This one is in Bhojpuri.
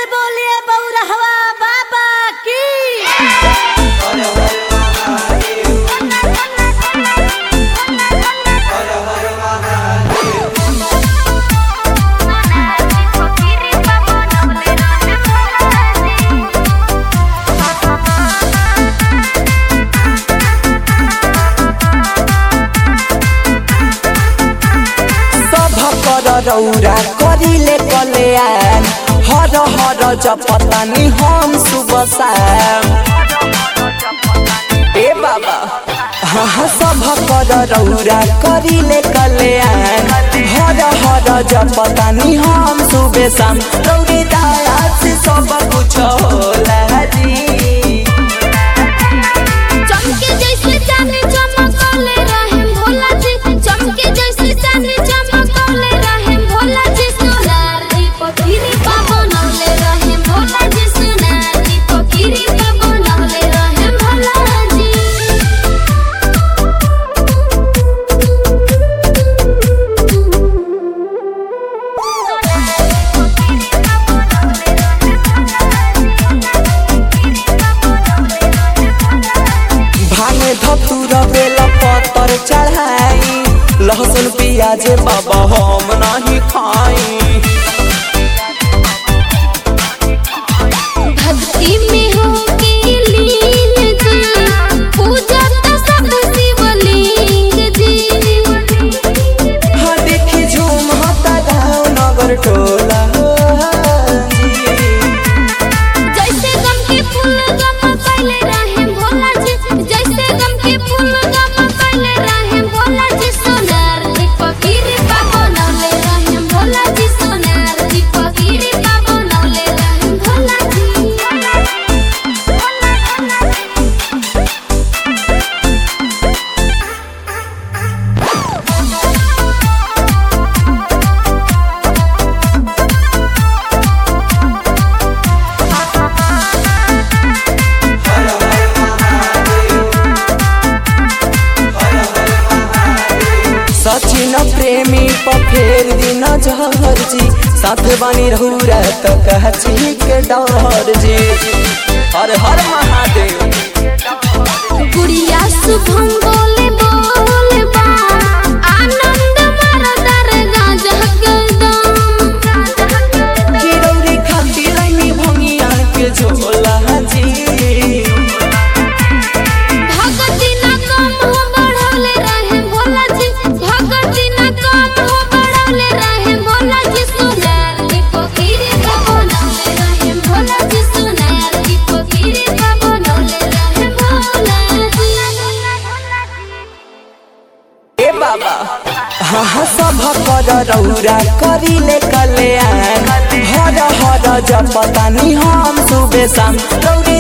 बोलिए बौरहवा बाबा की सभ कर रौरा करिले कल्याण हर हर जपतानी हम सुबह शाम ए बाबा हाँ हाँ सभ कर रौरा करिले कल्याण हर हर जपतानी हम सुबह शाम रौरी दया से सब कुछ होला जी चमके जैसे चांदी चमकौले रहे भोला जी चमके जैसे चांदी चमकौले रहे भोला जी सोनार दीपक गिरी पा बनौले रहे भोला जी सोनार दीपक गिरी पा बनौले रहे भोला जी भांगे धतुर बेला पत्तर चढ़ाई लहसुन प्याज बाबा हम नहीं खाई भक्ति में हो के लीन जी पूजा तो सब शिवलिंग जी हाँ देखी झूम हता गाँव नगर टोला जी। जैसे गम के फूल गम कैले रहे भोला जी जैसे गम के फूल गम कैले रहे भोला जी सोनार दीपक गिरी पा बनौले रहे भोला जी सोनार दीपक गिरी पा बनौले रहे भोला जी सचिन प्रेमी पर फेर दिन जहर जी साथ बनी रहू तो कह के डर जी हर हर महादेव गुड़िया शुभम बोले बोले बा आनंद मरदर गाजा गदम गिरौरी खातिर रैनी भंगिया के झोला जी भगती न कम हो बढ़ौले रहे भोला जी भगती न कम हो बढ़ौले रहे भोला जी सोनार दीपक गिरी का बनौले रहे भोला जी सोनार दीपक गिरी का बनौले रहे भोला जी ए बाबा हाँ हाँ सब कर रौरा करिले कल्याण हर हर जपतानी हम सुबह शाम रौरी